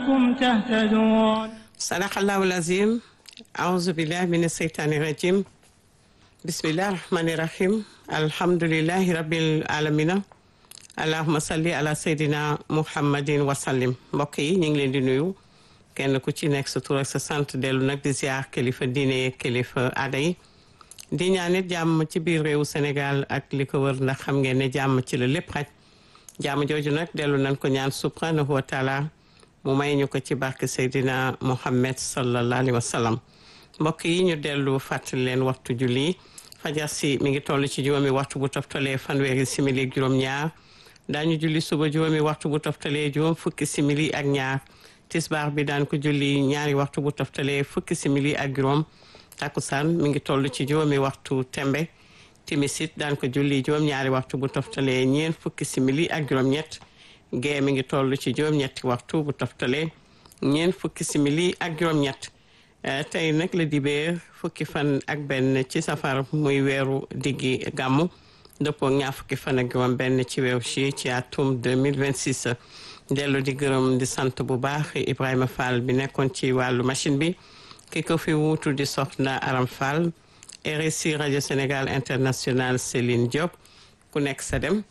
لعلكم تهتدون صدق الله العظيم أعوذ بالله من الشيطان الرجيم بسم الله الرحمن الرحيم الحمد لله رب العالمين allahuma salli ala seydina muhammadin wasallim mbokk yi ñu ngi leen di nuyu kenn ku ci nekk sa tur ak sa sant dellu nag di ziar kilifa diine kilifa aada yi di ñaanit jàmm ci biir réewu Sénégal ak li ko wër ndax xam ngeen ne jàmm ci la lépp xaj jàmm jooju nag dellu nañ ko ñaan subhanahu wa taala mu may ñu ko ci barke seydina muhammad sallallahu alayhi wa sallam mbokk yi ñu dellu fàttali leen waxtu julli fajar si mi ngi toll ci juróomi waxtu bu toftalee fanweeri simili ak juróom-ñaar daañu julli suba juróomi waxtu bu toftalee juróom fukki simili ak ñaar tisbaar bi daan ko julli ñaari waxtu bu toftalee fukki simili ak juróom takkusaan mi ngi toll ci juróomi waxtu tembe timisit daan ko julli juróom ñaari waxtu bu toftalee ñeent fukki simili ak juróom-ñett gee mi ngi toll ci juróom-ñetti waxtu bu toftalee ñeent fukki simili ak juróom-ñett tey nag la dibéer fukki fan ak benn ci safar muy weeru diggi gàmmu dëppoo ñaar fukki fan ak juróom benn ci weeru ci ci atum 2026 dellu di gërëm di sant bu baax Ibrahima Fall bi nekkoon ci wàllu machine bi ki ko fi wuutu di soxna Aram Fall RSI rajo Sénégal international Céline Diop ku nekk Sedem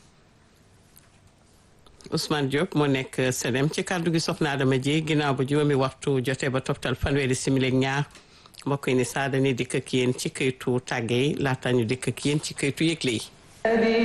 Ousmane Diop moo nekk Sedem ci kàddu gi soxna Adama ji ginnaaw ba juróomi waxtu jotee ba toftal fanweeri simili ak ñaar mbokk yi ni saa dañuy dikk ak yéen ci këytu tàgge yi laata ñu dikk ak yéen ci këytu yëgle yi